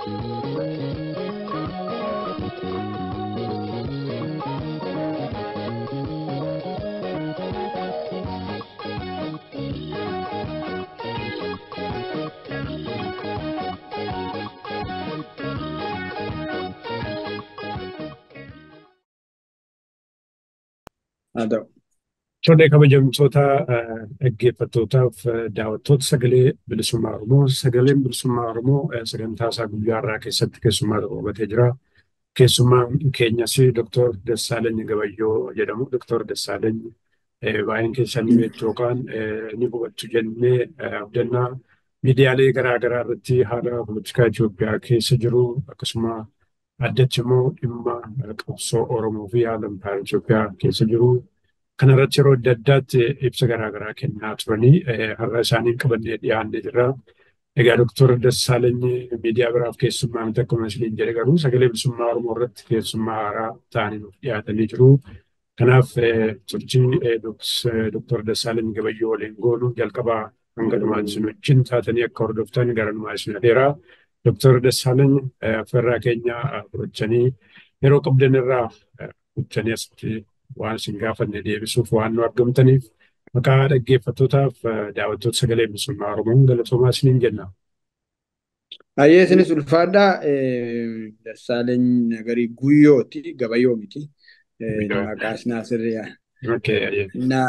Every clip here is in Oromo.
haa ta'u. Tole kabajamtoota dhaggeeffattootaaf daawwattoota sagalee bilisummaa Oromoo sagaleen bilisummaa Oromoo sagantaa isaa guyyaa har'aa keessatti keessummaa tokko qabatee jira. Keessummaan keenyas Dr. Dassaalany Gabayyoo jedhamu. Dr. Dassaalany baay'een keessanii beektu yookaan ni hubatu jennee abdannaa miidiyaalee garaa garaa irratti haala poolitikaa Itoophiyaa keessa jiru akkasuma addatti immoo dhimma qabsoo Oromoo fi haala impaayera Itoophiyaa keessa jiru Kana irratti yeroo adda addaatti ibsa garaa garaa kennaa turanii har'a isaaniin qabannee dhiyaannee jirra. Egaa Dooktor Dassaalany miidiyaa biraaf keessummaa miti akkuma isiniin jedhe garuu sagalee bilisummaa Oromoo irratti keessummaa haaraa ta'anii nuuf dhiyaatanii jiru. Kanaaf turtii Dooktor Dassaalany Gabayyoo waliin goonu jalqabaa hanga dhumaan isin wajjin taatanii akka hordoftan gara dhumaa isin adeera. Dooktor Dassaalany affeerraa keenya fudhachanii yeroo qabdan irraa fudhachanii asitti waan isin gaafanne deebisuuf waan nu argamtaniif maqaa dhaggeeffattootaaf daawwattoota sagalee bilisummaa Oromoon galatoomaa isiniin jenna. Hayyee isinis ulfaadhaa Dassaalany Nagarii Guyyooti Gabayyoo miti. Maqaa isinaa sirriyaa. Na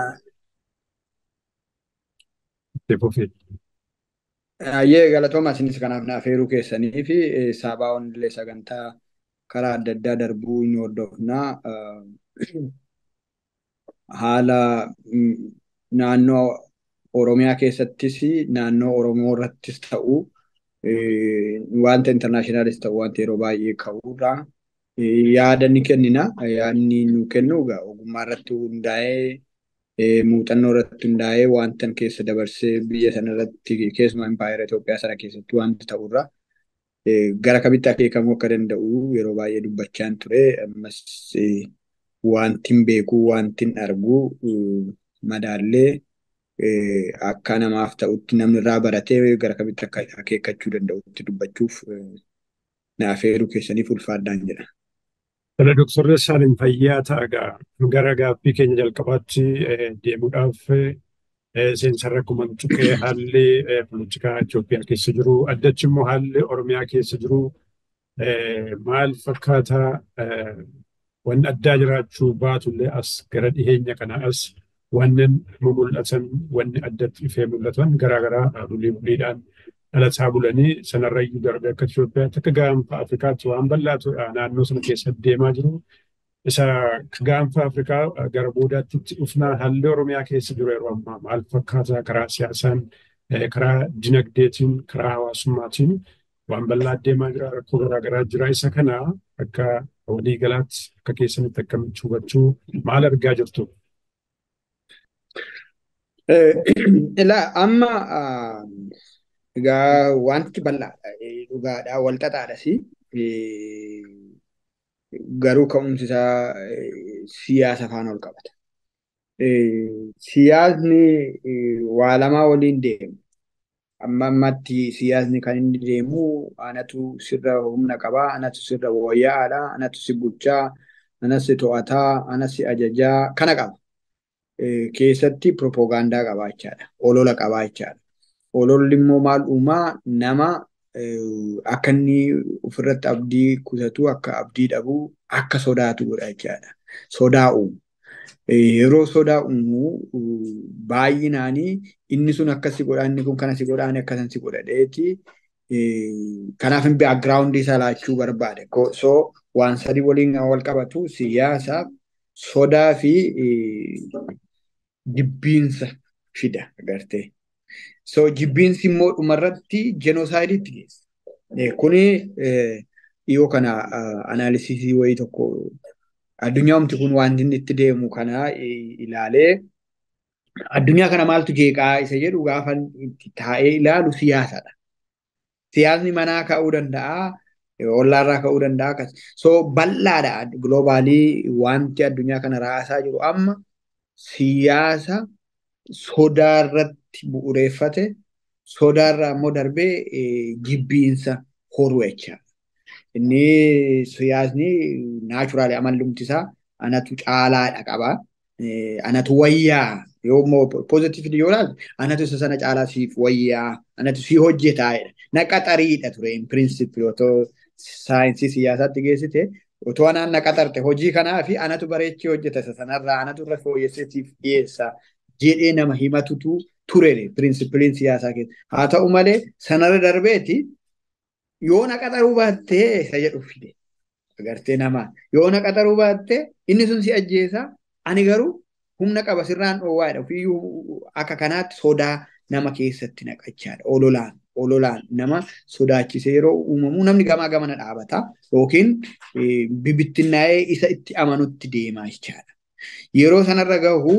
Hayyee galatooma isinis kanaaf na affeeruu keessanii fi saabaa illee sagantaa karaa adda addaa darbuu ni hordofnaa. haala naannoo Oromiyaa keessattis naannoo Oromoo irrattis ta'u wanta intarnaashinaalis ta'u wanta yeroo baay'ee ka'uudha. Yaada ni kennina. Yaadni nu kennu ogummaa irratti hundaa'ee muuxannoo irratti hundaa'ee wanta keessa dabarsee biyya sana irratti keessumaa impaayera Itoophiyaa sana keessatti wanta ta'urra gara kamitti akeekamuu akka danda'u yeroo baay'ee dubbachaan ture. Ammas wantin beekuu wantin arguu madaallee akka namaaf ta'utti namni irraa baratee gara kamitti akka akeekkachuu danda'utti dubbachuuf na affeeruu keessaniif ulfaadhaan jedha. Tole Dooktor Dassaalany fayyaa ta'a gara gaaffii keenya jalqabaatti deemuudhaaf seensarra akkuma tuqee haalli poolitikaa Itoophiyaa keessa jiru addachi immoo haalli Oromiyaa keessa jiru maal fakkaataa wanni addaa jiraachuu baatullee as gara dhiheenya kana as wanneen mul'atan wanni addatti ifee mul'atan garaagaraa bulii buliidhaan dhalataa bulanii sanarrayyuu darbee akka Itoophiyaatti akka gaanfa Afrikaatti waan bal'aatu naannoo sana keessa deemaa jiru. Isa gaanfa Afrikaa gara boodaatti dhufnaa haalli Oromiyaa keessa jiru yeroo ammaa maal fakkaataa karaa siyaasaan karaa dinagdeetiin karaa hawaasummaatiin waan bal'aa deemaa jira rakkoo garaagaraa jira isa kana akka waliigalaatti akka keessanitti akkamitti hubachuu maal argaa jirtu? Ilaa amma egaa wanti bal'aadha dhugaadha wal xaxaadhas garuu ka'umsi isaa siyaasa faana ol qabata. Siyaasni waa lamaa waliin deemu. amma ammatti siyaasni kan inni deemu anatu sirra humna qabaa, anatu sirra wayyaa'aadha, anatu si bulchaa, anas si to'ataa, anas si ajajaa kana qaba. Keessatti propoogaandaa qabaachaadha. Olola qabaachaadha. Ololli immoo maal uumaa nama akka inni ofirratti abdii kutatu akka abdii dhabu akka sodaatu godha jechaadha. Sodaa uumu. yeroo sodaa uumu baay'inaanii inni sun akkasi godha inni kun kana si godha inni akkasan si godha dheeti kanaaf hin baagiraawundii isaa laachuu barbaade so waan sadii waliin wal qabatu siyaasa sodaa fi jibbiinsa fida agartee so jibbiinsi immoo dhumarratti jenoosaaydiitti geessa kuni dhiyoo kana anaalisisii wayii tokko addunyaa humti kun wanti inni itti deemu kana ilaalee addunyaa kana maaltu jeeqaa isa jedhu gaafa taa'ee ilaalu siyaasadha. Siyaasni manaa ka'uu danda'a, ollaarraa ka'uu danda'a akkas. So bal'aadha giloobaalii wanti addunyaa kana raasaa jiru amma siyaasa sodaarratti bu'uureeffate sodaarraa immoo darbee jibbiinsa horuu jechaadha. Inni siyaasni naachuraali amallumti isaa anatu caalaadha qaba. Anatu wayyaa yoo immoo pozitiivli yoo ilaalte anatu isa sana caalaa siif wayyaa anatu si hojjetaa jedha. Na qaxariidha ture in pirinsipii otoo saayinsii siyaasaatti geessite otoo anaan na qaxarte hojii kanaa fi anatu bareechee hojjeta isa sanarraa anatu irra fooyyessee siif dhiyeessa jedhee nama himatutu ture pirinsipiliin siyaasaa keessa. Haa ta'u malee sanarra darbeeti yoo na qaxaruu baattee isa jedhu fide. Agartee namaa yoo na qaxaruu baattee inni sun si ajjeesa ani garuu humna qaba sirraan dhoowwaadha ofiiyyuu akka kanaatti sodaa nama keessatti naqachaadha ololaan ololaan nama sodaachisee yeroo uumamu namni gamaa gamana dhaabata yookiin bibittinnaa'ee isa itti amanutti deemaa jechaadha. Yeroo sanarra gahu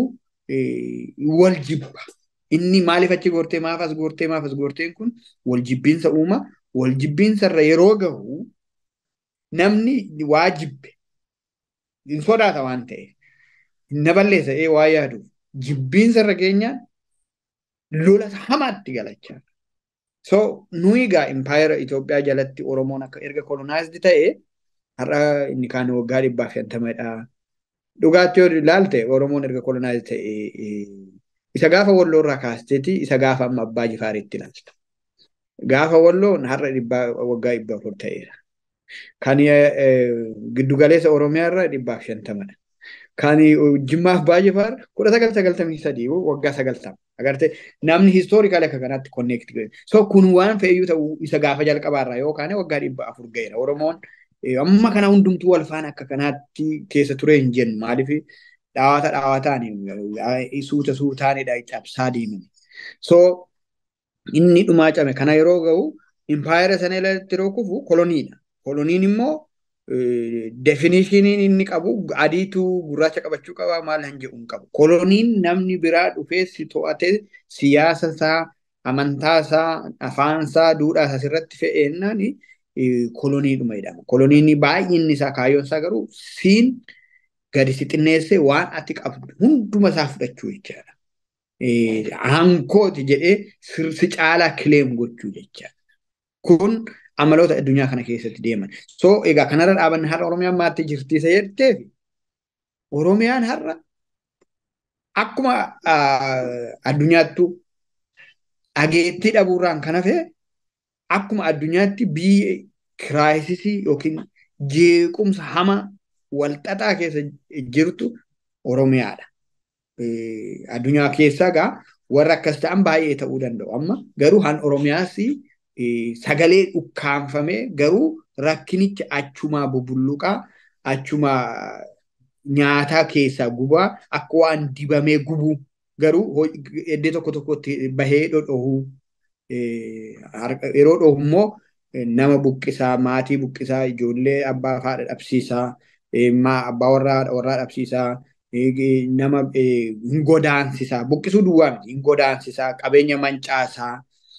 wal jibba. Inni maaliif achi gortee maaf as gortee maaf as gorteen kun wal jibbiinsa uuma wal jibbiinsarra yeroo gahu namni waa jibbe hin sodaata waan ta'eef. na balleessa ee waa yaadu jibbiinsa irra keenyaan lola hamaatti galachaa. So nuyi egaa impaayera Itoophiyaa jalatti Oromoon akka erga kolonaayizdii ta'e har'a inni kaan waggaa dhibbaaf shantamadha. Dhugaatti yoo ilaalte Oromoon erga kolonaayizdii ta'e isa gaafa walloo irraa kaasteeti isa gaafa amma abbaa jifaariitti ilaalta. Gaafa walloon har'a dhibbaa waggaa dhibba afur ta'eera. Kan giddugaleessa Oromiyaa irra dhibbaaf shantamadha. Kan jimmaaf baay'ifar kudha sagal sagaltamii sadii waggaa sagaltama. Agartee namni histoorikaali akka kanaatti konneekti godhe. So kun waan fe'iyyuu ta'u isa gaafa jalqabaarraa yookaan waggaa dhibba afur ga'eera. Oromoon amma kana hundumtuu wal faana akka kanaatti keessa ture hin jennu maaliif dhaawata dhaawataan suuta suutaanidha cabsaa deemani. So inni dhumaa came kana yeroo ga'u impaayera sana irratti yeroo kufu koloniidha. Koloniin immoo definishiniin inni qabu adiitu gurraacha qabachuu qaba maal hin jedhu hin qabu. Koloniin namni biraa dhufee si to'ate siyaasa isaa, amantaa isaa, afaan isaa, duudhaa isaa irratti fe'eennaan koloniidhuma jedhama. Koloniin baay'inni isaa kaayyoon isaa garuu siin gadi si xinneessee waan ati qabdu hunduma isaa fudhachuu jechaadha. Hankooti jedhee si caalaa kileem gochuu jechaadha. Kun amaloota addunyaa kana keessatti deeman. So egaa kanarra dhaabanne har'a Oromiyaan maatti jirti isa jetteef Oromiyaan har'a akkuma addunyaattu dhageettii dhabuurraan kan hafe akkuma addunyaatti biyya kiraayisisii yookiin jeequmsa hama walxaxaa keessa jirtu Oromiyaadha. Addunyaa keessaa egaa warra akkas ta'an baay'ee ta'uu danda'u. Amma garuu han Oromiyaas sagalee dhukkaanfamee garuu rakkinichi achumaa bubulluqaa achumaa nyaataa keessaa gubaa akka waan dibamee gubuu garuu iddoo tokko tokkotti bahee dhodhohuu yeroo dhohu immoo nama buqqisaa maatii buqqisaa ijoollee abbaa haadha dhabsiisaa abbaa warraa warraa dhabsiisaa nama hin godaansisaa buqqisuu duwwaa miti hin godaansisaa qabeenya mancaasaa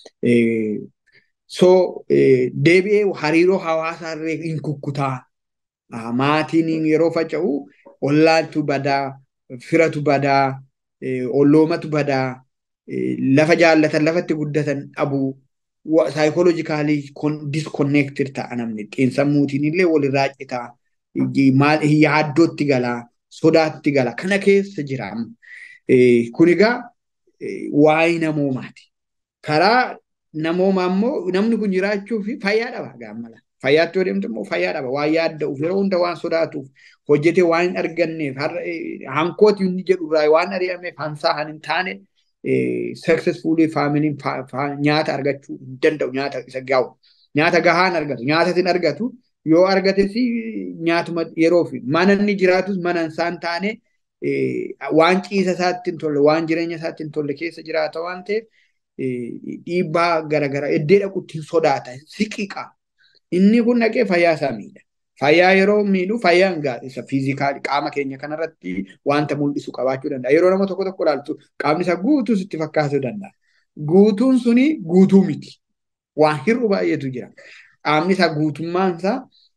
So deebi'ee hariiroo hawaasaa illee hin kukkutaa. Maatiin yeroo faca'u ollaatu badaa, firatu badaa, olloomatu badaa, lafa jaallatan lafatti guddatan dhabuu, saayikooloojikaalii diskonneektir ta'a namni. Xiinsammuutiin illee walirraa citaa, yaaddootti galaa, sodaatti gala. Kana keessa jira. Kun egaa waa'ee namoomaati. Karaa namooma ammoo namni kun jiraachuuf fayyaa dhaba gaammala. Fayyaatti yoo deemtu immoo fayyaa dhaba. Waan yaadda'uuf yeroo hunda waan sodaatuuf hojjetee waan hin arganneef hankooti inni jedhurraa waan ari'ameef hansaa han hin taane successfully faamiliin nyaata argachuu hin danda'u nyaata isa gahu. Nyaata gahaan argatu. Nyaata hin argatu yoo argates nyaatuma yeroo fi mana inni jiraatus mana isaan taane waan ciisa isaatti hin tolle waan jireenya isaatti hin tolle keessa jiraata waan ta'eef dhiibbaa garaagaraa iddoo dhaqutti hin sodaata siqiqa. Inni kun dhaqee fayyaa isaa miidha. Fayyaa yeroo miidhu fayyaan isa fiizikaali qaama keenya kanarratti wanta mul'isu qabaachuu danda'a. Yeroo nama tokko tokko ilaaltu qaamni isaa guutuu sitti fakkaachuu danda'a. Guutuun suni guutuu miti. Waan hir'u baay'eetu jira. Qaamni isaa guutummaan isaa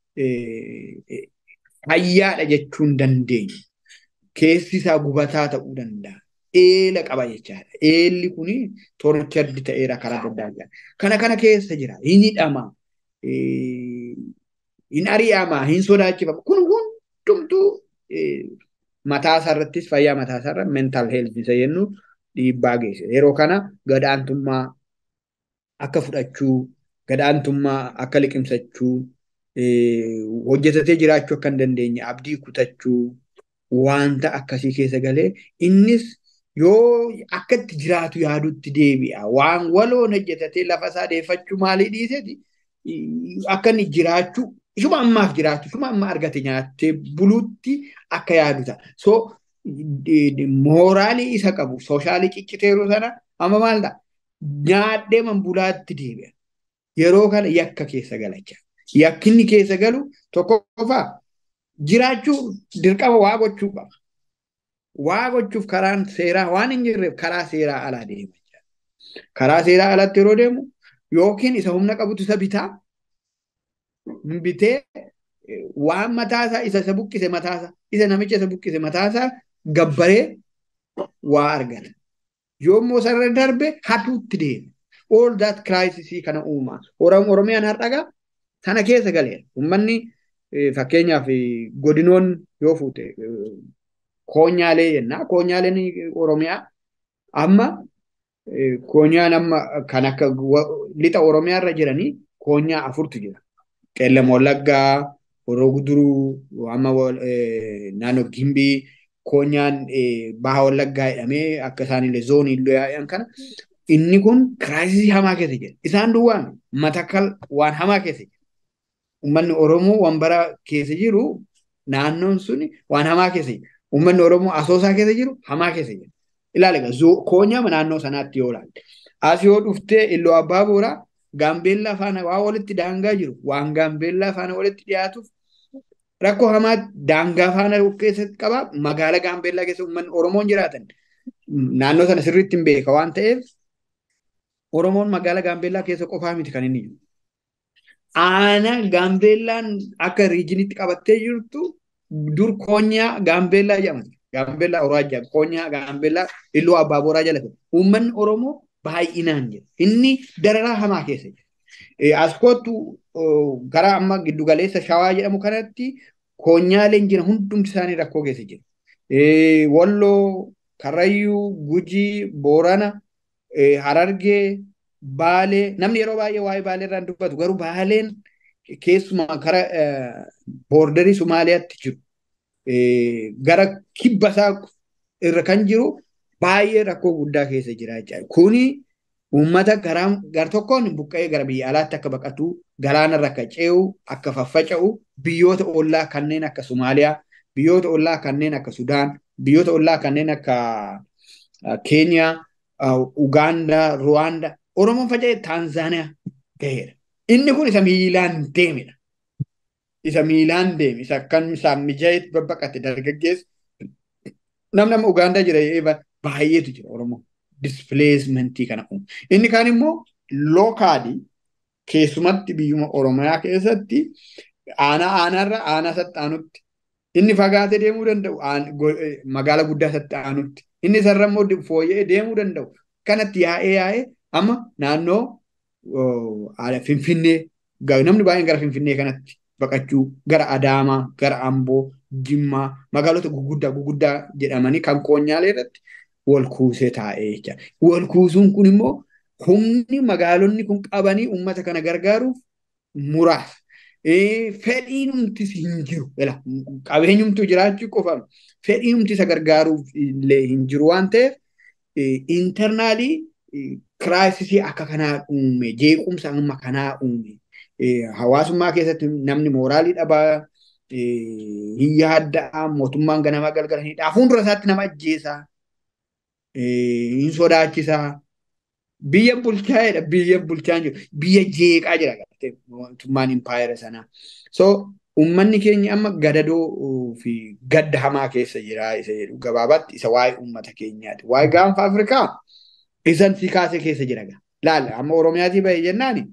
fayyaadha jechuu hin dandeenye. Keessi isaa gubataa ta'uu danda'a. eela qaba jechaadha. Eelli kuni torchardi ta'eera karaa adda addaa. Kana kana keessa jira. Inni hidhama. hin ari'ama, hin sodaachifama. Kun hundumtuu mataa isaarrattis fayyaa mataa isaarra mental health isa jennu dhiibbaa geessisa. Yeroo kana gadaantummaa akka fudhachuu, gadaantummaa akka liqimsachuu, hojjetatee jiraachuu akka hin dandeenye abdii kutachuu wanta akkasii keessa galee innis yoo akka itti jiraatu yaadutti deebi'a. Waan waloon hojjetatee lafa isaa deeffachuu maalii dhiiseeti akka inni jiraachuu ishuma ammaaf jiraachuu ishuma amma argate nyaattee buluutti akka yaadu ta'a. So mooraalii isa qabu soshaalii cicciteeru sana amma maal ta'a? Nyaadhee manbulaatti deebi'a. Yeroo kana yakka keessa galachaa. Yakkinni keessa galu tokkoffaa jiraachuu dirqama waa gochuu qaba. Waa gochuuf karaan seeraa waan hin jirreef karaa seeraa alaa deema. Karaa seeraa alatti yeroo deemu yookiin isa humna qabutu isa bitaa bitee waan mataasaa isa isa buqqise mataasaa isa namicha isa buqqise mataasaa gabbaree waa argata. Yommuu sarara darbe hatuutti deema. All that crisis kana uumaa. Oromiyaan har'agaa sana keessa galeera. Uummanni fakkeenyaaf godinoon yoo fuute koonyaalee jenna. Koonyaaleen Oromiyaa amma koonyaan amma kan akka lixa Oromiyaa irra jiranii koonyaa afurtu jira. Qeellam Wallaggaa, Horoo Guduruu, amma naannoo Gimbii, koonyaan Baha Wallaggaa jedhamee akka isaanillee zoonii illee yaa'an kana inni kun kiraayisii hamaa keessa jira. Isaan duwwaan matakal waan hamaa keessa jira. Uummanni Oromoo waan bara keessa jiru naannoon sun waan hamaa keessa jira. Uummanni Oromoo asoosaa keessa jiru hamaa keessa jira. Ilaali egaa koonyaa naannoo sanaatti yoo ilaalte. As yoo dhuftee Illoo Abbaa Booraa Gaambeellaa faana waa walitti daangaa jiru waan Gaambeellaa faana walitti dhiyaatuuf rakkoo hamaa daangaa faana keessatti qaba. Magaala Gaambeellaa keessa uummanni Oromoon jiraatan naannoo sana sirriitti hin beeka waan ta'eef Oromoon magaala Gaambeellaa keessa qofaa miti kan inni jiru. Aanaa Gaambeellaan akka riijinitti qabattee jirtu dur koonyaa Gaambeellaa jedhamti. Gaambeellaa Oroajjaa koonyaa Gaambeellaa Illoo Abbaa Booraa jala ture. Uummanni Oromoo baay'inaan jira. Inni dararaa hamaa keessa jira. As kootu gara amma giddugaleessa shawaa jedhamu kanatti koonyaaleen jira hundumti isaanii rakkoo keessa jira. Walloo, Karrayyuu, Gujii, Boorana, Harargee, Baalee namni yeroo baay'ee waa'ee Baalee irraan dubbatu garuu Baaleen keessumaa kara boordarii Sumaaliyaatti jiru. Gara kibba isaa irra kan jiru baay'ee rakkoo guddaa keessa jira jechuudha. Kuni uummata gar tokkoon buqqa'ee gara biyya alaatti akka baqatu, galaanarra akka ce'u, akka faffaca'u, biyyoota ollaa kanneen akka Somaaliyaa, biyyoota ollaa kanneen akka Sudaan, biyyoota ollaa kanneen akka Keeniyaa, Ugaandaa, Ruwaandaa, Oromoon faca'ee Taanzaaniyaa gaheera. Inni kun isa miilaan deemedha. Isa miilaan deeme, isa akkan isaan mijaa'eetti babbaqate dargaggeessi. Namni amma Ugaandaa jira baay'eetu jira Oromoo. Displacement kana uumu. Inni kaan immoo lookaalii keessumatti biyyuma Oromiyaa keessatti aanaa aanaarra aanaa saxxaanutti inni fagaatee deemuu danda'u magaala guddaa saxxaanutti inni isarra immoo fooyya'ee deemuu danda'u kanatti yaa'ee yaa'ee amma naannoo Finfinnee namni baay'een gara Finfinnee kanatti baqachuu gara Adaamaa gara Amboo Jimmaa magaalota guguddaa guguddaa jedhamanii kan koonyaalee irratti wal kuusee taa'ee jecha. Wal kuusuun kun immoo humni magaalonni kun qabanii uummata kana gargaaruuf muraasa. Fedhiinumtis hin jiru. Qabeenyumtu jiraachuu qofa fedhiinumti isa gargaaruuf illee hin jiru waan ta'eef intarnaalii kiraayisisii akka kanaa uume jeequmsa amma kanaa uume hawaasummaa keessatti namni mooraalii dhabaa hin yaadda'a mootummaan ganamaa galgala hin dhaa fuuldura isaatti nama ajjeesaa hin sodaachisaa biyya bulchaa'edha biyya bulchaa jiru biyya jeeqaa jira mootummaan impaayera sanaa so uummanni keenya amma gadadoo fi gadda hamaa keessa jira isa jedhu gabaabaatti isa waa'ee uummata keenyaati waa'ee gaanfa afrikaa isan si kaasee keessa jira laala amma oromiyaatii bahe jennaani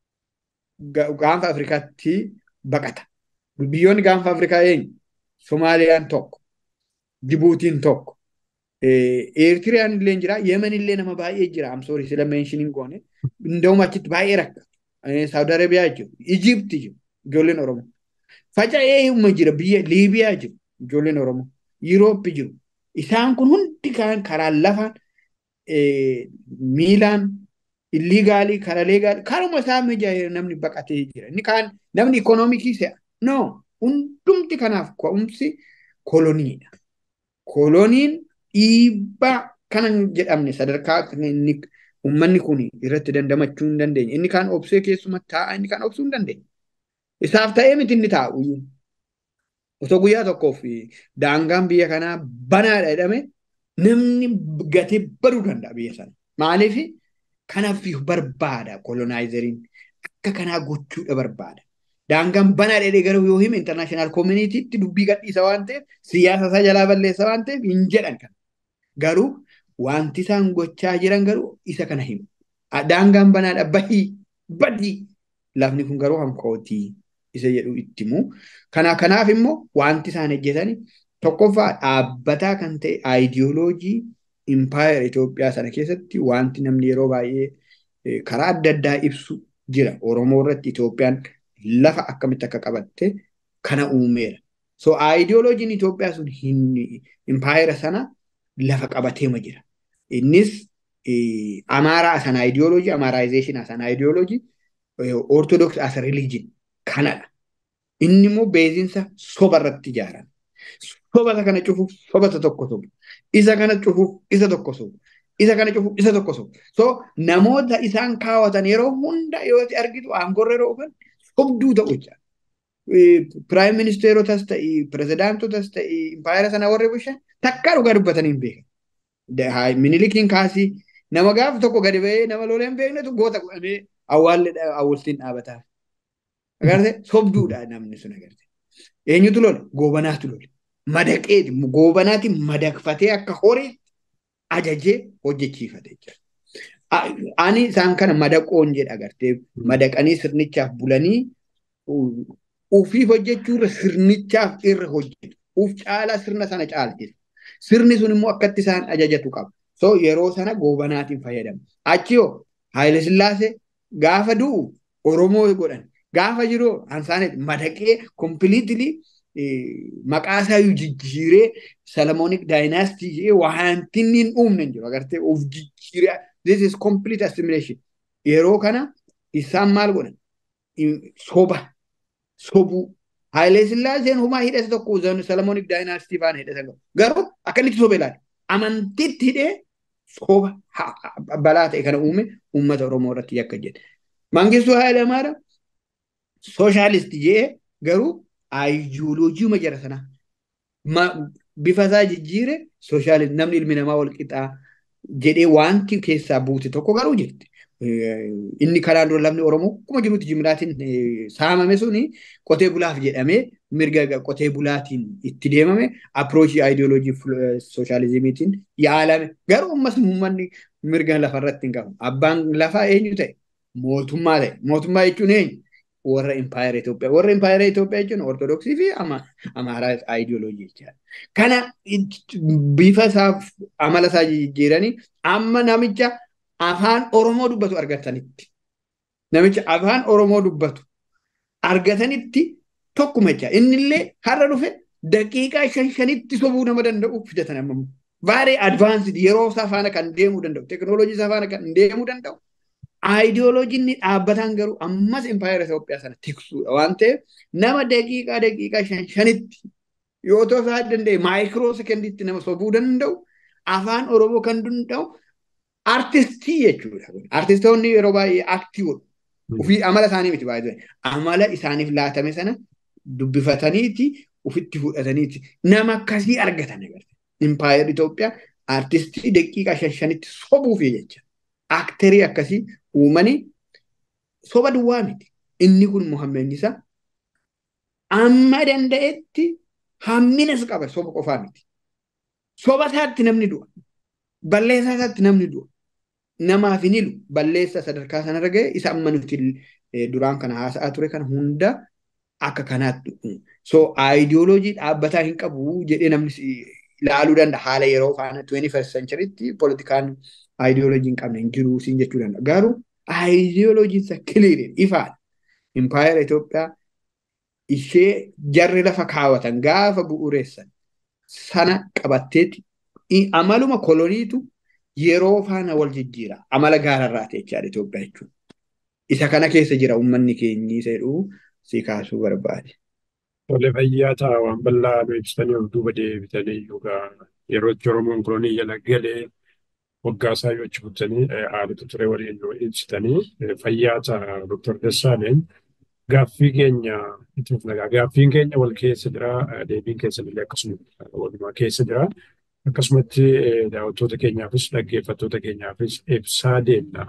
gaanfa afrikaatti baqata biyyoonni gaanfa afrikaa eenyu somaaliyaan tokko jibuutiin tokko eertiriyaan illee jira yemen illee nama baay'ee jira amsoori sila meeshiniin goone ndawuma achitti baay'ee rakka saawudi arabiyaa jiru ijipti jiru ijoolleen oromoo Faca'ee humna jira biyya Liibiyaa jiru ijoolleen Oromoo Yurooppii jiru isaan kun hundi kan karaa lafaan miilaan illiigaalii karaa leegaalii karuma isaa mijaa'ee namni baqatee jira inni kaan namni ikoonoomikii se'a no hundumti kanaaf ka'umsi koloniidha. Koloniin dhiibbaa kanan jedhamne sadarkaa inni uummanni kun irratti dandamachuu hin dandeenye. Inni kaan obsee keessuma taa'a inni kaan obsuu hin dandeenye. Isaaf ta'ee miti inni taa'u. Osoo guyyaa tokkoof daangaan biyya kanaa banaadha jedhame namni gatee baduu danda'a biyya sana. Maaliif kanaaf barbaada kolonaayizeeriin akka kanaa gochuudha barbaada. Daangaan banaa dheedhee garuu yoo hime intarnaashinaal koominitiitti dubbii gadhiisa waan ta'eef siyaasa isaa jalaa balleessa waan ta'eef hin jedhan kan. Garuu wanti isaan gochaa jiran garuu isa kana himu. Daangaan banaadha bahii badii lafni kun garuu hankootii isa jedhu itti himu. Kana kanaaf immoo wanti isaan hojjetani tokkoffaa dhaabbataa kan ta'e aayidiyooloojii impaayera Itoophiyaa sana keessatti wanti namni yeroo baay'ee karaa adda addaa ibsu jira. Oromoo irratti Itoophiyaan lafa akkamitti akka qabatte kana uumeera. So aayidiyooloojiin Itoophiyaa sun impaayera sana lafa qabateema jira. Innis amaaraa sana aayidiyooloojii, amaaraayizeeshinaa sana aayidiyooloojii, ortodoks as rilijin kanadha. Inni immoo beezinsa soba irratti ijaarame. Sobata kana cufuuf sobata tokko sobu. Isa kana cufuuf isa tokko sobu. Isa kana cufuuf isa tokko sobu. So namoota isaan kaawwatan yeroo hunda yoo argitu aangorra yeroo dhufan sobduu ta'u jecha. Piraayim ministeerotas ta'ii, pirezidaantotas ta'ii, impaayera sana warri bushan takkaa dhugaa dubbatanii hin beekan. Minilikiin kaasii nama gaafa tokko gadi ba'ee nama lolee hin beeknetu goota godhamee awwaalli awwaaltiin dhaabataaf. Agartee sobduudha namni sun agartee. Eenyutu lola? Goobanaatu lola. Madaqeeti goobanaati madaqfatee akka horii ajajee hojjechiifate jechuudha. Ani isaan kana madaqoon jedha agartee madaqanii sirnichaaf bulanii ufiif hojjechuu irra sirnichaaf irra hojjetu. Uf caalaa sirna sana caalchisa. Sirni sun immoo akkatti isaan ajajatu qaba. So yeroo sana goobanaatiin fayyadamu. Achi yoo Haayile Sillaasee gaafa du'u Oromoo godhan. Gaafa jiru ansaanet madaqee kompiliitilii maqaa isaa jijjiiree Salamoonic daayinaastii jedhee wanti inni hin uumne hin jiru. Agartee of jijjiiree this is complete assimilation. Yeroo kana isaan maal godhan? Soba. Sobuu. Hayilee Sillaaseen humaa hidhate tokko Salamoonic daayinaastii faana hidhate qabu. Garuu akka inni sobe ilaala. Amantiitti hidhee soba balaa ta'e kana uume uummata Oromoo irratti yakka jedhe. Mangistuu Hayilee Maariyaam sooshaalistii jedhee garuu aayidiyooloojii jara sanaa. Bifa isaa jijjiire sooshaalistii namni ilmi namaa wal qixaa jedhee wanti keessaa buute tokko garuu jirti. Inni kanaan dura lamni Oromoo akkuma jirutti jimlaatiin saamame suni qotee bulaaf jedhamee mirga qotee bulaatiin itti deemame approachii aayidiyooloojii sooshaalizimiitiin yaalame. Garuu ammas uummanni mirga lafarratti hin qabu. Abbaan lafaa eenyu ta'e? Mootummaa ta'e. Mootummaa jechuun eenyu? warra impaayera Itoophiyaa. Warra impaayera Itoophiyaa jechuun Ortodoksii fi Amaaraa aayidiyooloojii jechaadha. Kana bifa isaa amala isaa jijjiiranii amma namicha afaan Oromoo dubbatu argatanitti. Namicha afaan Oromoo dubbatu argatanitti tokkuma jecha. Inni illee har'a dhufe daqiiqaa shan shanitti sobuu nama danda'u fidatan amma. Baay'ee advaansid yeroo isaa faana kan deemuu danda'u. Teekinooloojii isaa faana kan deemuu danda'u. Aayidiyooloojiin dhaabbataan garuu ammas impaayera Itoophiyaa sana tiksuudha waan ta'eef nama daqiiqaa daqiiqaa shan shanitti yoo ta'u isaa danda'e maayikiroo sekendiitti nama sobuu danda'u afaan Oromoo kan danda'u artistii jechuudha. Artistoonni yeroo baay'ee aktii godhu. Ufii amala isaanii miti baay'ee amala isaaniif laatame sana dubbifataniiti ufitti fudhataniiti nama akkasii argatan agarta. Impaayerri Itoophiyaa artistii daqiiqaa shan shanitti sobuufi jecha. Akterii akkasii uumanii soba duwwaa miti. Inni kun Muhammed Isaa amma danda'etti hamminas qaba soba qofaa miti. Soba isaatti namni du'a. Balleessaa isaatti namni du'a. Namaaf hin ilu balleessa sadarkaa sanarra ga'e isa amma nuti duraan kana haasa'aa ture kana hunda akka kanaatti. So aayidiyooloojii dhaabbataa hin qabu jedhee namni ilaaluu danda'a haala yeroo faana 21st centurytti politikaan aayidiyooloojii hin qabne hin jiru siin jechuu danda'a. Garuu aayidiyooloojiin isa kiliiriin ifaadha. Impaayera Itoophiyaa ishee jarri lafa kaawwatan gaafa bu'uureessan sana qabatteeti amaluma koloniitu yeroo faana wal jijjiira amala gaararraa ta'e jechaadha Itoophiyaa jechuudha. Isa kana keessa jira uummanni keenyi isa jedhu si kaasuu barbaade. Tole fayyaa ta'a waan bal'aa nu ibsitanii of duuba deebitanii yookaan yeroo itti Oromoon kolonii jala galee waggaa isaa yoo achi buttanii haalota ture waliin nu ibsitanii fayyaa ta'a Dr. Dassaaleny gaaffii keenya itti fufnagaa gaaffiin keenya wal keessa jira deebiin keessa illee akkasuma walumaa keessa jira. Akkasumatti daawwattoota keenyaafis dhaggeeffattoota keenyaafis ibsaa deemna.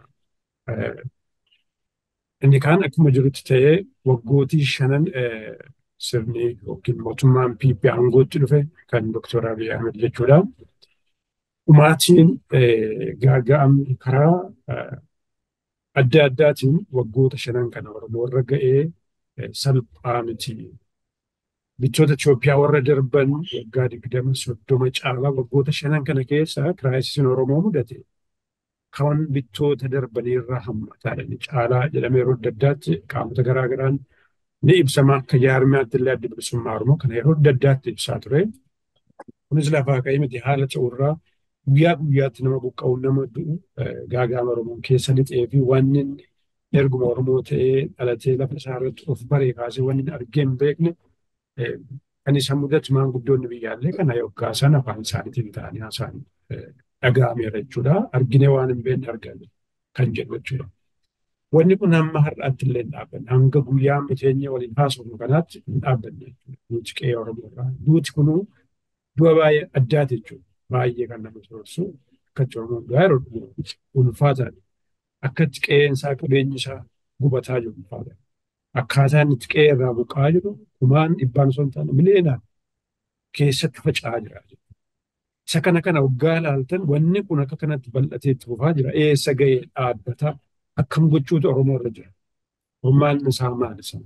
Inni kaan akkuma jirutti ta'ee waggootii shanan sirni yookiin mootummaan PP aangootti dhufe kan Dr. Abiy Ahmed jechuudha. Dhumaatiin gaaga'amni karaa adda addaatiin waggoota shanan kana Oromoo irra ga'ee salphaa miti. Bittoota Itoophiyaa warra darban waggaa digdama soddoma caalaa waggoota shanan kana keessa kiraayisiin Oromoo mudate. Kan bittoota darbaniirraa hammataadha. Ni caalaa jedhamee yeroo adda addaatti qaamota garaa garaan ni ibsama akka jaarmiyaatti illee adda bilisummaa Oromoo kana yeroo adda addaatti ibsaa ture. Kunis lafaa ka'ee miti haala ta'urraa guyyaa guyyaatti nama buqqa'u nama du'u gaagaama Oromoon keessa lixee fi wanni erguma Oromoo ta'ee dhalatee lafa isaa irratti of baree kaasee wanni argee hin beekne kan isa mudatu maanguddoonni biyyaallee kana yoggaa sana afaan isaaniitiin ta'anii haasa'an dhaga'ameera jechuudha. Arginee waan hin beekne argame kan jedhu jechuudha. Wanni kun hamma har'aatti illee hin dhaabbanne hanga guyyaa miteenya waliin haasofnu kanaatti hin dhaabbanne jechuudha. Duuti qe'ee Oromoo irraa. Duuti kunuu du'a baay'ee addaati jechuudha. Baay'ee kan nama soorsu akkatti Oromoon du'aa yeroo dhufu ulfaataadha. Akkatti qe'een isaa qabeenyi isaa gubataa jiru ulfaataadha. Akkaataan itti qe'ee irraa buqqaa jiru kumaan dhibbaan osoo hin taane miliyeenaan keessatti faca'aa jira. Isa kana kana waggaa ilaaltan wanni kun akka kanatti bal'atee itti fufaa jira. Eessa ga'ee dhaabbataa akkam gochuutu Oromoo irra jira. Ormaan isaa maali sana?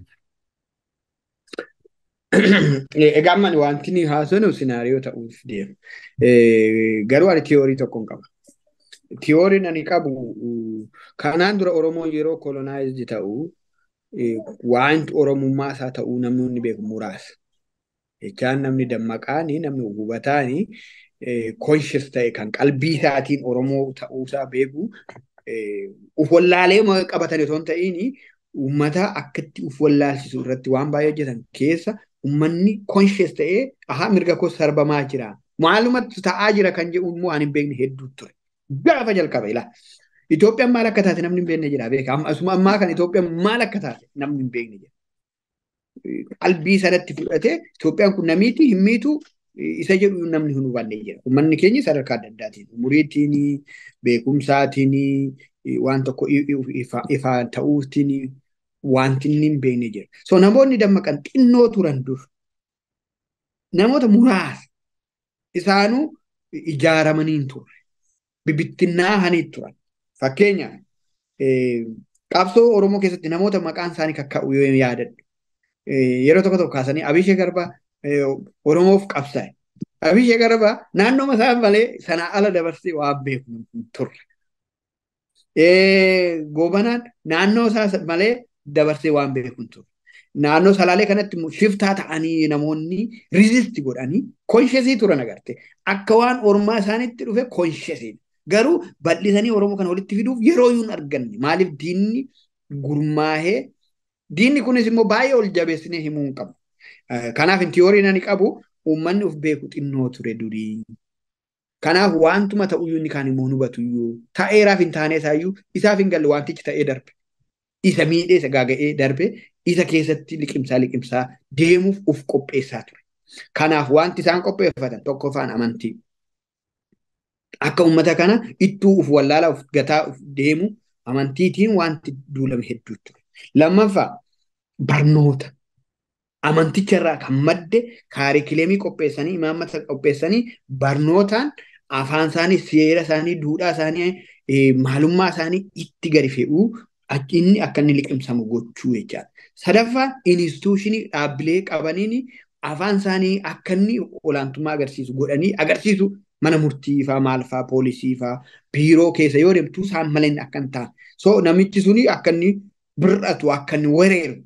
Egaa amma wanti ni haasofnu sinaariyoo ta'uuf deema. Garuu ani tiyoorii tokkoon qaba. Tiyooriin ani qabu kanaan dura Oromoon yeroo kolonaayizdii ta'u wanti Oromummaa isaa ta'uu namni beeku muraasa. Jechaan namni dammaqaanii namni hubataanii konshis ta'e kan qalbii isaatiin Oromoo ta'uusaa beeku uf wallaalee qabatanii osoo hin ta'iin uummata akkatti uf wallaalchisu irratti waan baay'ee hojjetan keessa uummanni konshis ta'ee ahaa mirga koo sarbamaa jira. Maalumatti ta'aa jira kan jedhu immoo ani hin beekne hedduu ture. Gaafa jalqaba ilaa. Itoophiyaan maal akka taate namni hin beekne jira beeka. Asuma ammaa kana Itoophiyaan maal akka taate namni hin beekne jira. Qalbii sanatti fudhatee Itoophiyaan kun namiiti hin miitu isa jedhu namni hin hubanne jira. Uummanni keenya sadarkaa adda addaatiin umuriitiin beekumsaatiin waan tokko ifaan ta'uutiin wanti inni hin beekne jira. So namoonni dammaqan xinnoo turan dur namoota muraasa isaanuu ijaaramanii hin turre. Bibittinnaahanii turan. Fakkeenyaaf qabsoo Oromoo keessatti namoota maqaan isaanii kakka'u yoo yaadadhu. Yeroo tokko tokko kaasanii Abishee Garbaa Oromoof qabsaa'e. Abishee Garbaa naannoo isaa malee sanaa ala dabarsee waan beeku hin turre. Goobanaan naannoo isaa malee dabarsee waan beeku hin turre. Naannoo salaalee kanatti shiftaa ta'anii namoonni rizisti godhanii konshesii turan agarte. Akka waan ormaa isaanitti dhufe konshesii. Garuu bal'isanii Oromoo kana walitti fiduuf yeroo yuun arganne. Maaliif diinni gurmaahee diinni kunis immoo baay'ee ol jabeessinee himuu hin qabu. Kanaaf tiyooriin ani qabu uummanni of beeku xinnoo ture durii. Kanaaf wantuma ta'uyyuu inni kaan immoo hubatu iyyuu ta'eeraaf hin taane isaayyuu isaaf hin galle wantichi ta'ee darbe. Isa miidhee isa gaaga'ee darbe isa keessatti liqimsaa liqimsaa deemuuf uf qopheessaa ture. Kanaaf wanti isaan qopheeffatan tokkoffaan amantii. Akka uummata kana ittuu uf wallaalaa uf gataa uf deemu amantiitiin wanti duulame hedduu ture. Lammaffaa barnoota. Amanticharraa kan madde kaarikileemii qopheessanii imaammata qopheessanii barnootaan afaan isaanii seera isaanii duudhaa isaanii maalummaa isaanii itti gadi fe'uu inni akka inni liqimsamu gochuu jechaadha. Sadaffaan inistituushinii dhaabbilee qabaniin afaan isaanii akka inni olaantummaa agarsiisu godhanii agarsiisu mana murtii faa maal faa poolisii faa biiroo keessa yoo deemtu isaan malee akka hin taane. So namichi suni akka inni bir'atu akka inni wereeru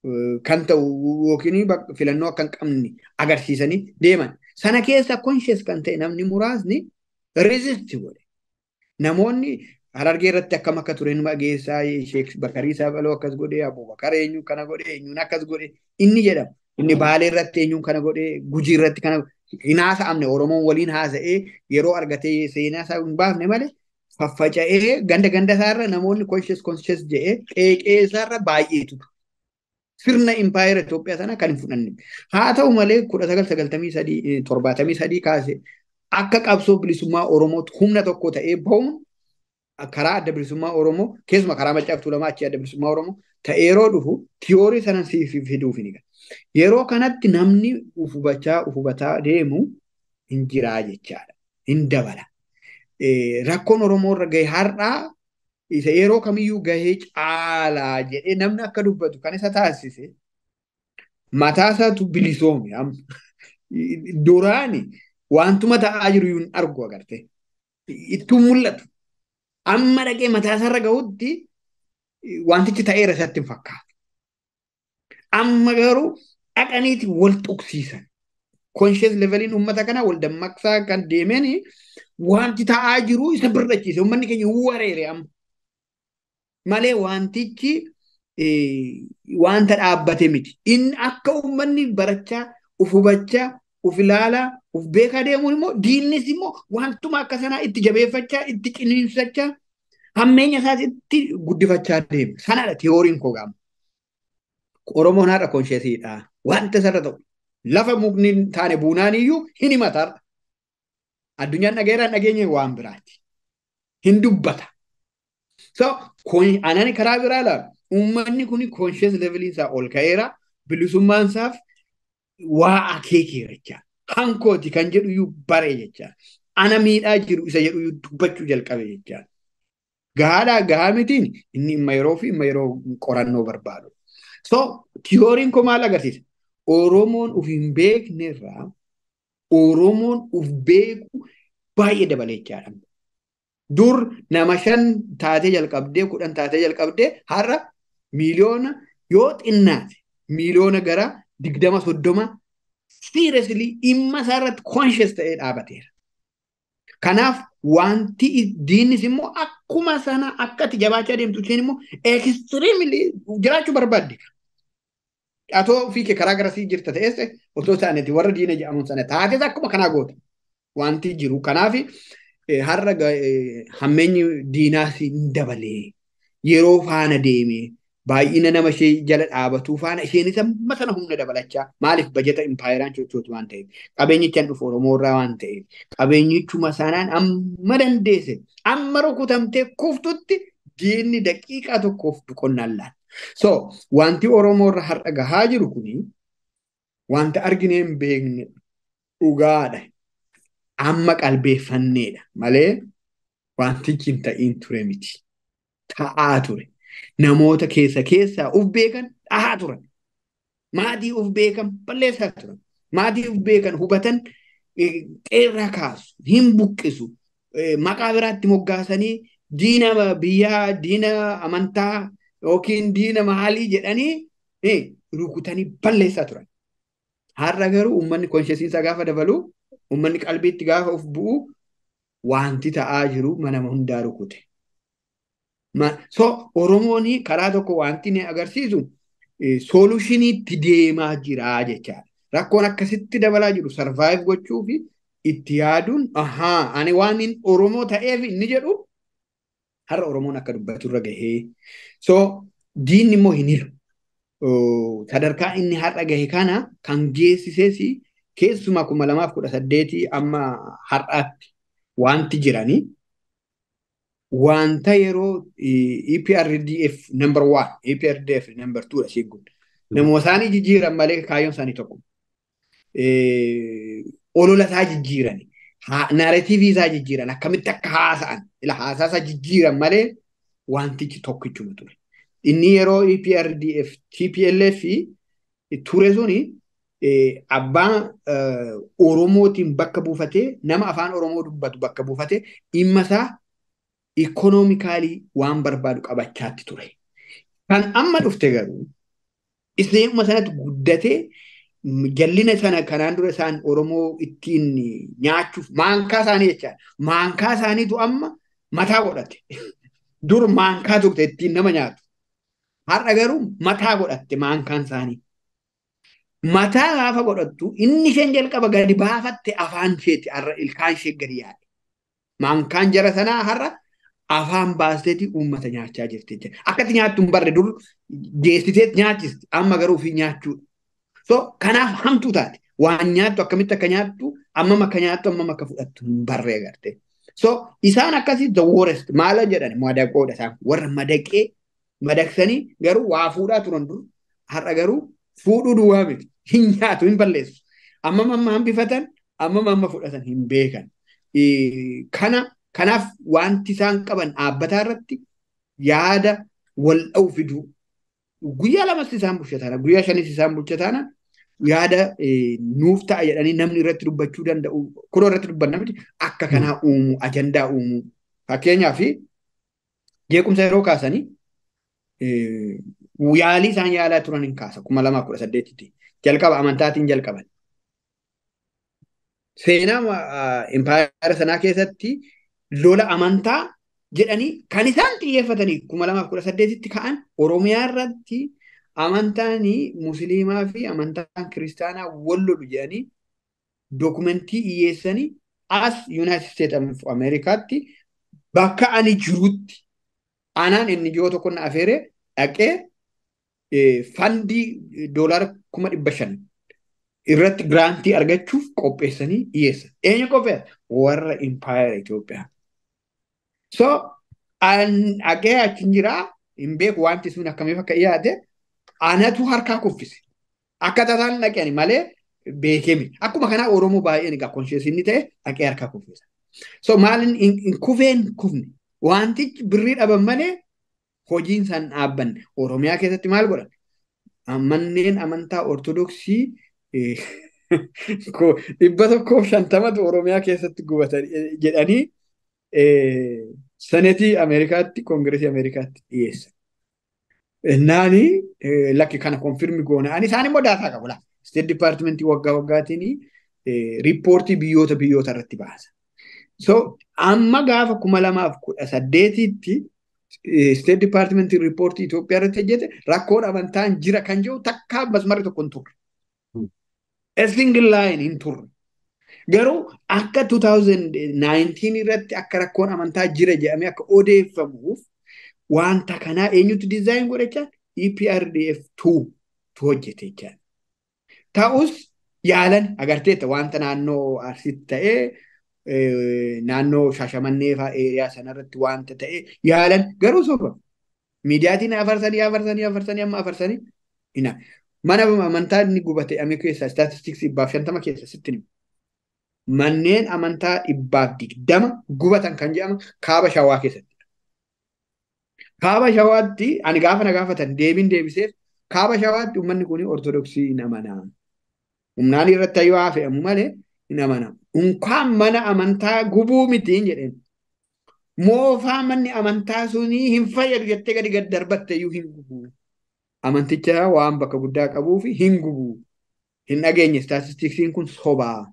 kan ta'u yookiin filannoo akka hin qabne agarsiisanii deeman. Sana keessa conscious kan ta'e namni muraasni resist godhe. Namoonni Harargee irratti akkam akka ture nama geessaa Sheek Bakarii Saabaloo akkas godhe Abubakar eenyuun kana godhe eenyuun akkas godhe inni jedhama. Inni Baalee irratti eenyuun kana godhe Gujii irratti kana hin haasa'amne Oromoon waliin haasa'ee yeroo argatee seenaa isaa hin baafne malee faffaca'ee ganda ganda isaarra namoonni conscious conscious jedhee qeeqee isaarra baay'eetu sirna impaayera Itoophiyaa sana kan hin fudhanne. Haa ta'u malee kudha sagal sagaltamii sadii torbaatamii sadii kaase akka qabsoo bilisummaa Oromootti humna tokko ta'ee bahuun karaa adda bilisummaa Oromoo keessumaa karaa Maccaa fi Tuulamaa achii adda bilisummaa Oromoo ta'ee yeroo dhufu tiyoorii sana siif fiduuf ni Yeroo kanatti namni ufubachaa ufubataa deemu hin jiraa jechaadha. Hin dabala. Rakkoon Oromoo irra gahe har'aa isa yeroo kamiyyuu gahee caalaa jedhee namni akka dubbatu kan isa taasise mataa isaatu bilisoome duraani wantuma ta'aa jiru hin argu agarte ittuu mul'atu amma dhaqee mataa isaarra gahutti wantichi ta'eera isatti hin fakkaatu amma garuu dhaqaniiti wal tuqsiisan conscious leveliin uummata kanaa wal dammaqsaa kan deemeen wanti ta'aa jiru isa birrachiise uummanni keenya wareere amma malee wantichi wanta dhaabbate miti. Inni akka uummanni barachaa, uf hubachaa, uf ilaalaa, uf beekaa deemuun immoo diinnis immoo wantuma akka sanaa itti jabeeffachaa, itti ciniinsachaa, hammeenya isaas itti guddifachaa deema. Sanadha tiyooriin koo gaama. Oromoon haadha konsheesiidha. Wanta sarara ta'u. Lafa mukni taane buunaan iyyuu hin himatarra. Addunyaan dhageeraan dhageenye waan biraati. Hin dubbata. So, anani karaa biraa ilaalu uummanni kun conscious level isaa ol ka'eera bilisummaan isaaf waa akeekeera jecha hankooti kan jedhu iyyuu bare jecha ana miidhaa jiru isa jedhu iyyuu dubbachuu jalqabe jecha gahaadhaa gahaa mitiin inni imma yeroo fi imma yeroo qorannoo barbaadu. So tiyooriin koo maal agarsiisa? Oromoon uf hin beekne irraa Oromoon uf beeku baay'ee dabalee jechaadha. dur nama shan taatee jalqabdee kudhan taatee jalqabdee har'a miiliyoona yoo xinnaate miiliyoona gara digdama soddoma seriously dhimma isaarratti conscious ta'ee dhaabateera. Kanaaf wanti diinnis immoo akkuma sana akka ati jabaachaa deemtu isheen immoo extremely jiraachuu barbaadde. Atoo ofii kee karaa garasii jirta ta'es otoo isaaniiti warra diina jedhamuun sana taates akkuma kanaa goota wanti jiru. Kanaaf har'a hammeenyi diinaas hin dabalee yeroo faana deemee baay'ina nama ishee jala dhaabatuu faana isheenis amma sana humna dabalachaa maaliif bajeta impaayeraan sochootu waan ta'eef qabeenyichaan dhufu Oromoo irraa waan ta'eef qabeenyichuma sanaan amma dandeesse amma rukutamtee kuftutti diinni daqiiqaa tokkoof boqonnaan laata. So wanti Oromoo irra har'a gahaa jiru kuni wanta arginee hin beekne dhugaadha. amma qalbeeffanneedha malee wantichi hin ta'iin ture miti. Ta'aa ture. Namoota keessa keessaa uf beekan dhahaa turan. Maatii uf beekan balleessaa turan. Maatii uf beekan hubatan qeerraa kaasu, hin buqqisu. Maqaa biraatti moggaasanii diina biyyaa, diina amantaa yookiin diina maalii jedhanii rukutanii balleessaa turan. Har'a garuu uummanni konshesiinsaa gaafa dabalu Uummanni qalbiitti gaafa of bu'u wanti ta'aa jiru mana hundaa rukute. So Oromoon karaa tokko wanti inni agarsiisu soolushiniitti deemaa jira jechaadha. Rakkoon akkasitti dabalaa jiru sarvaayiv gochuu fi itti yaaduun ahaa ani waan inni Oromoo ta'eef inni jedhu har'a Oromoon akka dubbatu irra gahee. So diinni immoo hin hilu. Sadarkaa inni har'a gahe kana kan geessises keessumaa kuma lamaaf kudha saddeetii amma har'aatti wanti jiranii wanta yeroo EPRDF number one EPRDF number two dha isheen kun namoota isaanii jijjiiran malee kaayyoon isaanii tokko olola isaa jijjiiran naaratiivii isaa jijjiiran akkamitti akka haasa'an ila haasaa isaa jijjiiran malee wantichi tokkichuma ture inni yeroo EPRDF TPLF ture suni abbaan Oromootiin bakka buufatee nama afaan Oromoo dubbatu bakka buufatee dhimma isaa ikoonoomikaalii waan barbaadu qabachaatti ture. Kan amma dhufte garuu Iseema sanatti guddatee jallina sana kanaan dura isaan Oromoo ittiin nyaachuuf maankaa isaanii jechaadha. Maankaa isaaniitu amma mataa godhate. Dur maankaa turte ittiin nama nyaatu. Har'a garuu mataa godhatte maankaan isaanii. Mataa gaafa godhattu inni isheen jalqaba gadi baafatte afaan isheeti har'a ilkaan ishee gadi yaade. Maankaan jara sanaa har'a afaan baasteeti uummata nyaachaa jirti jechuudha. Akkatti nyaattu hin barre dur geessitee nyaachisti amma garuu ofii nyaachuudha. So kanaaf hamtuu taate waan nyaattu akkamitti akka nyaattu ammam akka nyaattu ammam akka fudhattu hin barre agarte. So isaan akkasii the worst maala jedhan madaqoodha isaan warra madaqee madaqsanii garuu waa fuudhaa turan dur har'a garuu fuudhuu duwwaa miti hin nyaatu hin balleessu. Ammam amma hambifatan ammam amma fudhatan hin beekan. Kana kanaaf wanti isaan qaban dhaabbataa irratti yaada wal dha'u fiduu guyyaa lamas isaan bulchataana guyyaa shanis isaan bulchataana yaada nuuf ta'a jedhanii namni irratti dubbachuu danda'u kunoo irratti dubbanna miti akka kanaa uumu ajandaa uumu fakkeenyaaf jeequmsa yeroo kaasanii yaalii isaan yaalaa turan hin kaasa kuma lamaa kudha saddeetitti jalqaba amantaatiin jalqaban. Seenaa impaayara sanaa keessatti lola amantaa jedhanii kan isaan xiyyeeffatanii kuma lamaaf kudha saddeetitti ka'an Oromiyaa irratti amantaan musliimaa fi amantaan kiristaanaa wal lolu jedhanii dookumentii dhiyeessanii as Yuunaayitid Steet Ameerikaatti bakka ani jirutti anaan inni jiru tokko na afeeree dhaqee fandii doolaara kuma dhibba shan irratti giraantii argachuuf qopheessanii dhiyeessan. Eenyu qopheessa? Warra impaayara Itoophiyaa. So, dhaqee achi jiraa hin beeku wanti sun akkamiif akka dhiyaate anatu harkaa kuffise. Akka tasaan dhaqeen malee beekemi. Akkuma kanaa Oromoo baay'een egaa konsheesinni ta'e dhaqee harkaa kuffisa. So maalin hin kufeen kufne wantichi birrii dhaban malee hojiin isaan dhaabbanne Oromiyaa keessatti maal godhan? Manneen amantaa Ortodoksii dhibba tokkoof shantamatu Oromiyaa keessatti gubatan jedhanii senetii Ameerikaatti koongireesii Ameerikaatti dhiyeessan. Naani lakki kana konfirmi goona. Ani isaan immoo daataa qabu laa. Steet Dipaartimentii waggaa waggaatiin riippoortii biyyoota biyyoota irratti baasa. So amma gaafa kuma lamaaf kudha saddeetitti Steet Dipaartimentii riippoortii Itoophiyaa irratti hojjete rakkoon amantaan jira kan jiru takkaa masmarri tokko hin turre. A single line hin turre. Garuu akka 2019 irratti akka rakkoon amantaa jira jedhamee akka odeeffamuuf wanta kanaa eenyutu dizaayin godhachaa EPRDF 2 tu hojjete jechaa. Ta'us yaalan agarteetta wanta naannoo Arsiitti ta'ee naannoo Shaashamannee fa'aa eeriyaa sanarratti wanta ta'e yaalan garuu soba. Miidiyaatiin afarsanii afarsanii afarsanii amma afarsanii hina. Mana amantaa inni gubate ame keessa istaatistiksii dhibbaaf shantama keessa sitti himu. Manneen amantaa dhibbaaf digdama gubatan kan jedhama kaaba shawaa keessatti. Kaaba shawaatti ani gaafa na gaafatan deebiin deebiseef kaaba shawaatti uummanni kun ortodoksii hin amanaa. Humnaan irratti ayyuu haa fe'amu malee hin amanaa. Unkaan mana amantaa gubuu mitiin jedheen. Moofaa manni amantaa sunii hin fayyadu jettee gadi gad darbatte iyyuu hin gubu. Amanticha waan bakka guddaa qabuu fi hin gubu. Hin dhageenye istaatistiksiin kun sobaa.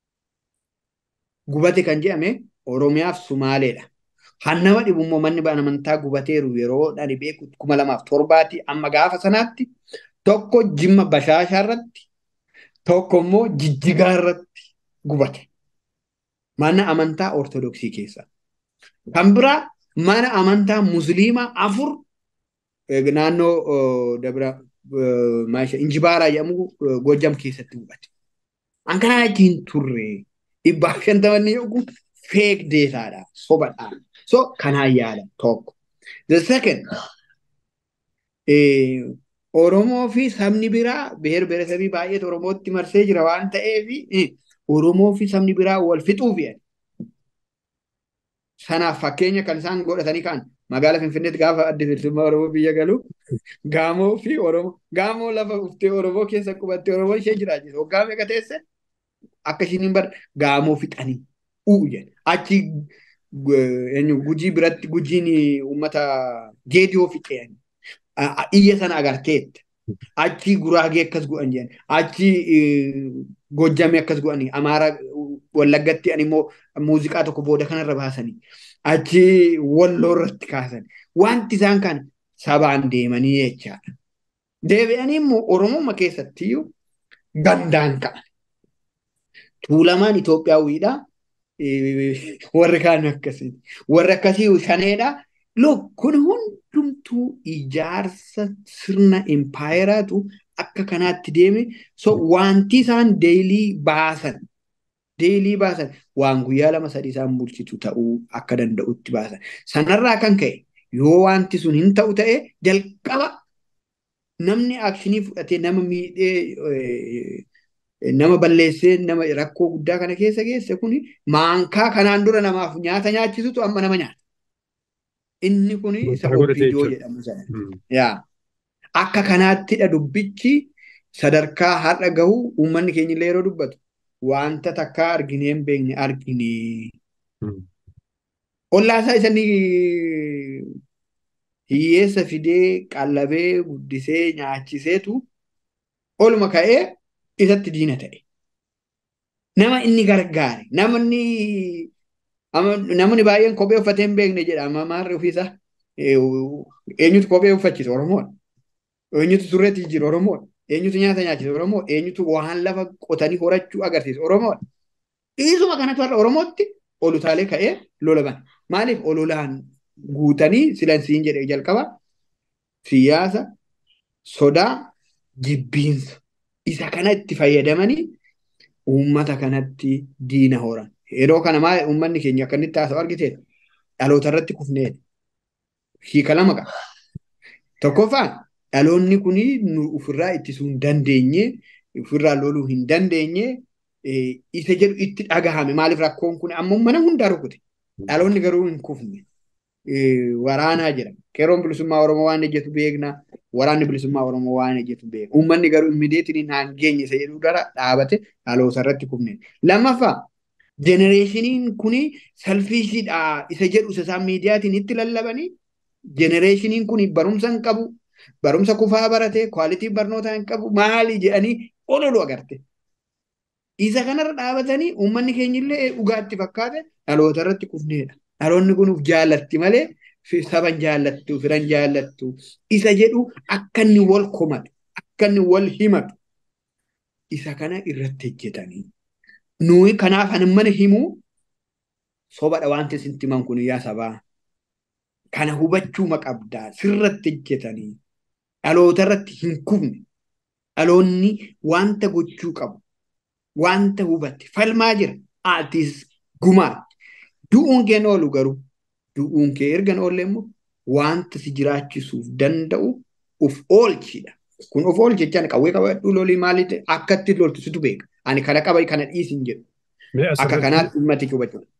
Gubate kan jedhame Oromiyaaf Sumaaleedha. Hannama dhibu immoo manni amantaa gubateeru yeroo dhani beeku kuma lamaaf torbaati amma gaafa sanaatti tokko jimma bashaashaa irratti tokko immoo jijjigaa irratti gubate. Mana amantaa Ortodoksii keessa. Kan biraa mana amantaa Musliimaa afur naannoo Dabra Injibaaraa jedhamu Gojjam keessatti gubate. An kanaa achiin turre dhibbaaf shantamanni yoo feek deetaadha sobadha. So kanaan yaala tokko. The second Oromoo fi sabni biraa beer beeresabii baay'eetu Oromootti marsee jira waan ta'eef Oromoo fi sabni biraa wal fixuuf jedhan. Sanaaf fakkeenya kan isaan godhatanii ka'an magaalaa Finfinneetti gaafa adda bilisummaa Oromoo biyya galu gaamoo fi Oromoo gaamoo lafa uftee Oromoo keessa qubattee Oromoo ishee jiraachise waggaa meeqa teesse akka ishiin hin bar gaamoo fixanii uu jedhan achi gujii biratti gujiin uummata geediyoo fixeen iyya sana agarteetta Achi Guraagee akkas godhan jedhan. Achi Gojjamee akkas godhanii. Amaara Wallaggatti ani immoo muuziqaa tokko booda kanarra baasanii. Achi Walloo irratti kaasan. Wanti isaan kan sabaan deemanii jechaadha. Deebi'anii immoo Oromoo keessatti gandaan ka'an. Tuulamaan Itoophiyaawwiidha. Warri kaan akkasii. Warri akkasii shaneedha. Look kun hundumtuu ijaarsa sirna impaayeraatu akka kanaatti deeme so wanti isaan deelii baasan deelii baasan waan guyyaa lama sadii isaan bulchitu ta'uu akka danda'utti baasan. Sanarraa kan ka'e yoo wanti sun hin ta'u ta'e jalqaba namni akshinii fudhatee nama miidhee nama balleessee nama rakkoo guddaa kana keessa geesse kun maankaa kanaan dura namaaf nyaata nyaachisutu amma nama nyaata. Inni kun isa opiidoo jedhamu sana. Yaa. Akka kanaattidha dubbichi sadarkaa har'a gahu uummanni keenya illee yeroo dubbatu wanta takkaa arginee hin beekne argine. Ollaasaa isanii hiyyeessa fidee qallabee guddisee nyaachiseetu oluma ka'ee isatti diina ta'e. Nama inni gargaare namni namni baay'een kophee uffatee hin beekne jedha maarri ofiisaa eenyutu kophee uffachiisa Oromoodha. Eenyutu surreetti jijjiira Oromoodha. Eenyutu nyaata nyaachisa Oromoodha. Eenyutu waan lafa qotanii horachuu agarsiisa Oromoodha. Dhiisuma kanatu har'a Oromootti olutaalee ka'ee lola bana. Maaliif ololaan guutanii silansiin jedhee jalqaba siyaasa sodaa jibbiinsa isa kana itti fayyadamanii uummata kanatti diina horan. Yeroo kana maal uummanni keenya akka inni taasisu argitee dhaloota irratti kufnee hiika lama qaba. Tokkoffaan dhaloonni kun nu ofirraa ittisuu hin dandeenye ofirraa loluu hin dandeenye isa jedhu itti dhagahame maaliif rakkoon kun amma mana hundaa rukute dhaloonni garuu hin kufne waraanaa jira qeerroon bilisummaa oromoo waan ejjetu beekna waraanni bilisummaa oromoo waan ejjetu beekna uummanni garuu immideetiin naan geenye isa jedhu dara dhaabate dhaloota irratti kufne lammaffaa jenereeshiniin kun salfiishidha isa jedhu isa isaan miidiyaatiin itti lallabanii jenereeshiniin kun barumsa hin qabu barumsa kufaa barate kwaalitii barnootaa hin qabu maali jedhanii ololu agarte. Isa kanarra dhaabatanii uummanni keenya illee dhugaatti fakkaate dhaloota irratti kufneedha. Dhaloonni kun uf jaallatti malee saban jaallattu firan jaallattu isa jedhu akka inni wal komatu akka inni wal himatu isa kana irratti hojjetanii. Nuyi kanaaf ani mana himuu sobadha wanti isin himan kun yaa sabaa. Kana hubachuu qabdaa sirratti hojjetanii dhaloota irratti hin kufne dhaloonni wanta gochuu qabu wanta hubatte falmaa jira atis gumaatti du'uun kee oolu garuu du'uun kee erga oolle immoo wanta si jiraachisuuf danda'u uf oolchidha. Kun of oolchi jechaan qawwee qabadhu lolii maaliif akkatti loltu situ beeka. Ani kana qaba kana dhiisin jedhu. Akka kanaatti uummati hubachuu.